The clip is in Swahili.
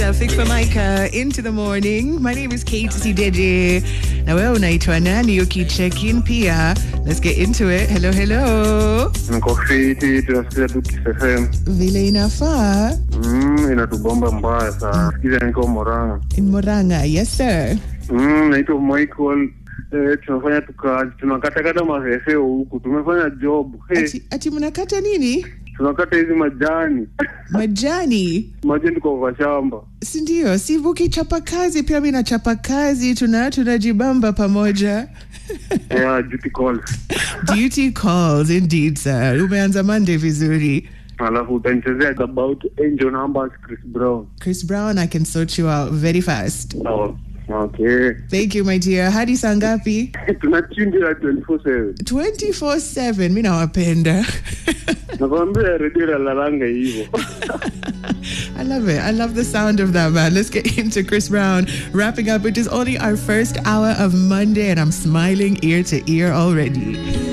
Ida Fik for Micah into the morning. My name is Kate Sideje. Na wewe unaitwa nani ukicheck in pia? Let's get into it. Hello, hello. Niko fiti, tunasikiza tu Kiss FM. Vile inafaa. Mm, inatubomba mbaya sana. Sikiza niko Moranga. In Moranga. Yes, sir. Mm, naitwa Michael. Eh, tunafanya tukazi, tunakatakata maveseo huku, tumefanya job. Hey, Ati, ati mnakata nini? tunakata hizi majani Majani. majani kwa kwa shamba. Si ndio? Si ukichapa kazi pia mimi nachapa kazi, tuna tunajibamba pamoja. Yeah, duty calls. Duty calls indeed, sir. Umeanza Monday vizuri. Alafu utanichezea about angel numbers Chris Brown. Chris Brown, I can sort you out very fast. Oh, okay. Thank you, my dear. Hadi saa ngapi? Tunachindira 24/7. 24/7. Mi nawapenda. Nakwambia redio lalalanga hivyo. I love it. I love the sound of that, man. Let's get into Chris Brown. Wrapping up, it is only our first hour of Monday, and I'm smiling ear to ear already.